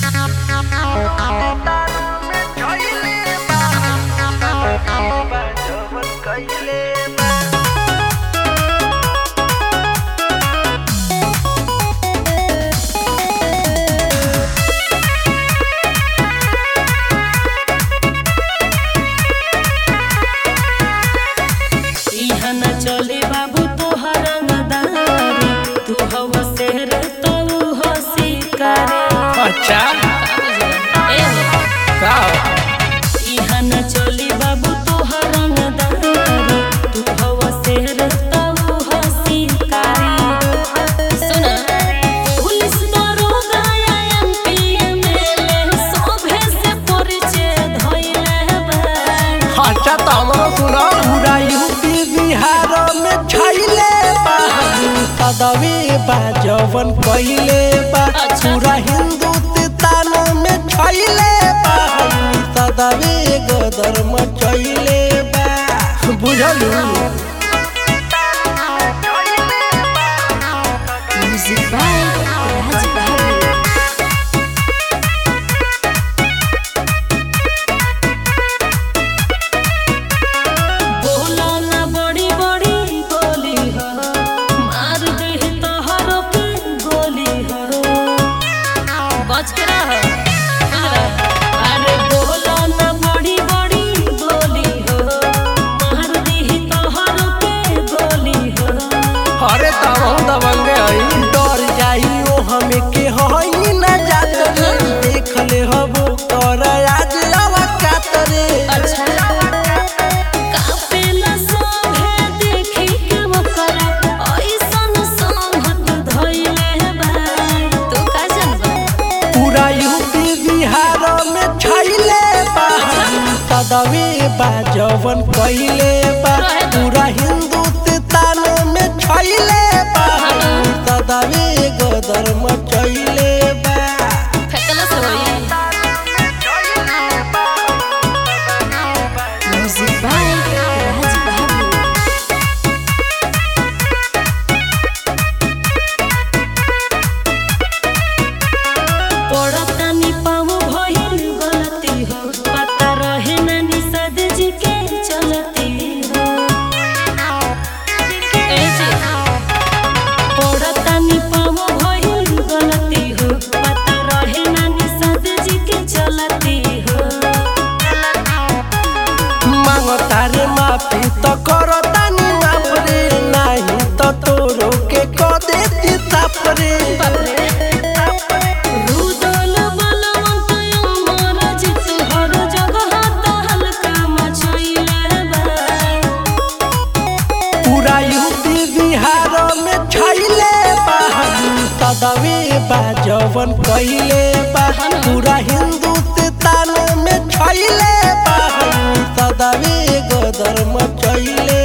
इहा न चले बाबू तोहर रंगदारी तू हवा शेर तो हो शिकारी अच्छा ए हो का इहा न चले बाबू तोहर रंगदारी तू हवा शेर तो हो शिकारी सुना पुलिस दरोगा या एमपी एमएलए सोभे से परिचय धइले बा अच्छा तो हमरो सुनो पूरा यूपी बिहार में छैले बा सदवी बा जवन पहिले बा अच्छा। पूरा हिंदुस्तान में छैले बा सदवी गदर में छैले बा बुझलू Music by Raj Bahadur. बोला ना बड़ी बड़ी बोली हो मार दे तोहर पे गोली हो बच के रह अरे बोला ना बड़ी बड़ी बोली हो मार दे तोहर पे गोली हो अरे तब हम दबंगे हई डर जाई ओ हमें के हई ना जात रे देख ले हबो तोर आज आवा कातरे अच्छा कापेला सोभे देखी के ओकरा ऐसन संगत धइले बा तू का जानबा पूरा यूपी बिहार में छैले बा सदवी बा जवन पहिले बा पूरा हिंदुस्तान में छैले बा सदवी गदर में छैले बा फेकला से होई म्यूजिक बाय राज बहादुर पड़तानी पाँव भइल गलती हो पता रहे ना निषाद जी के चलती हो ए जी पड़तानी पाँव भइल गलती हो पता रहे ना निषाद जी के चलती हो मांगता रे माफी तो करो तानी माफ रे नहीं तो तोरो के क देती ताप रे रुदल बलवंत अमर जित हर जगह तहलका मचइले बा पूरा यूपी बिहार में छैले बा सदवी बा जवन पहिले बा पूरा हिंदुस्तान में छैले बा सदवी गदर में छैले